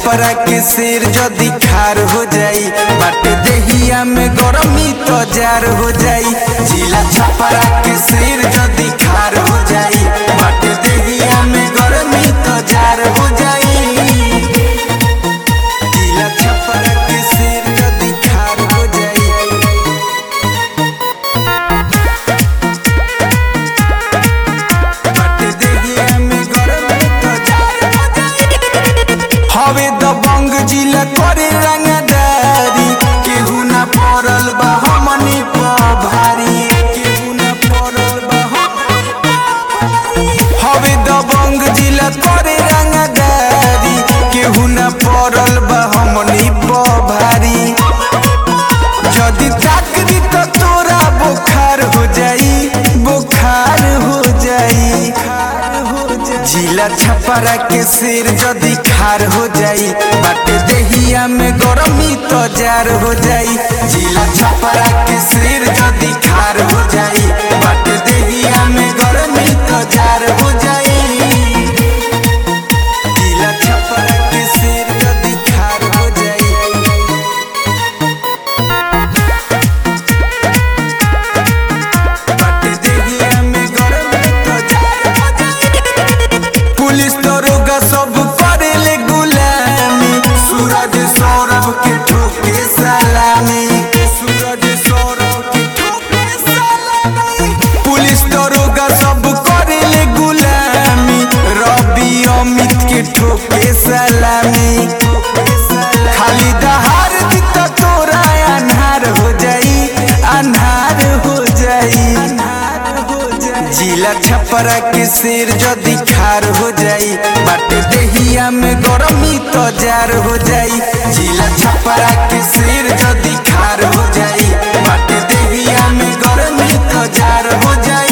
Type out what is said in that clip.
छपरा के शेर जदी खार हो जाई बाटे देहिया में गरमी तो जार हो जाई जिला छपरा के शेर जदी खार हो जाई बाटे देहिया में गरमी तो जार हो जाई जिला छपरा के शेर जदी खार हो जाई बाटे देहिया में गरमी तो जार हो जाई हवे दबंग जिला करे रंगदारी केहू ना पड़ल बा हमनी प भारी केहू ना पड़ल बा हमनी प भारी। हवे दबंग जिला करे रंगदारी केहू ना पड़ल बा हमनी प भारी जदी ताकरी तो तोरा बुखार हो जाई बुखार हो जाई जिला छपरा के शेर जदी खार हो जाई बाटे देहिया में गरमी तो जार हो जाई जिला छपरा के शेर जदी खार हो जाई बाटे देहिया में गरमी तो जार हो जाई जिला छपरा के शेर जदी खार हो जाई बाटे देहिया में गरमी तो जार हो जाई पुलिस दरोगा सब करेले गुलामी सूरज सौरभ के ठोके सलामी सूरज सौरभ के ठोके सलामी पुलिस दरोगा सब करेले गुलामी रवि अमित के ठोके सलामी खाली दहार दी तो तोरा अन्हार हो जाई अन्हार हो जाई जिला छपरा के शेर जदी खार हो जाई बाटे देहिया में गरमी तो जार हो जाई जिला छपरा के शेर जदी खार हो जाई बाटे देहिया में गरमी तो जार हो जाई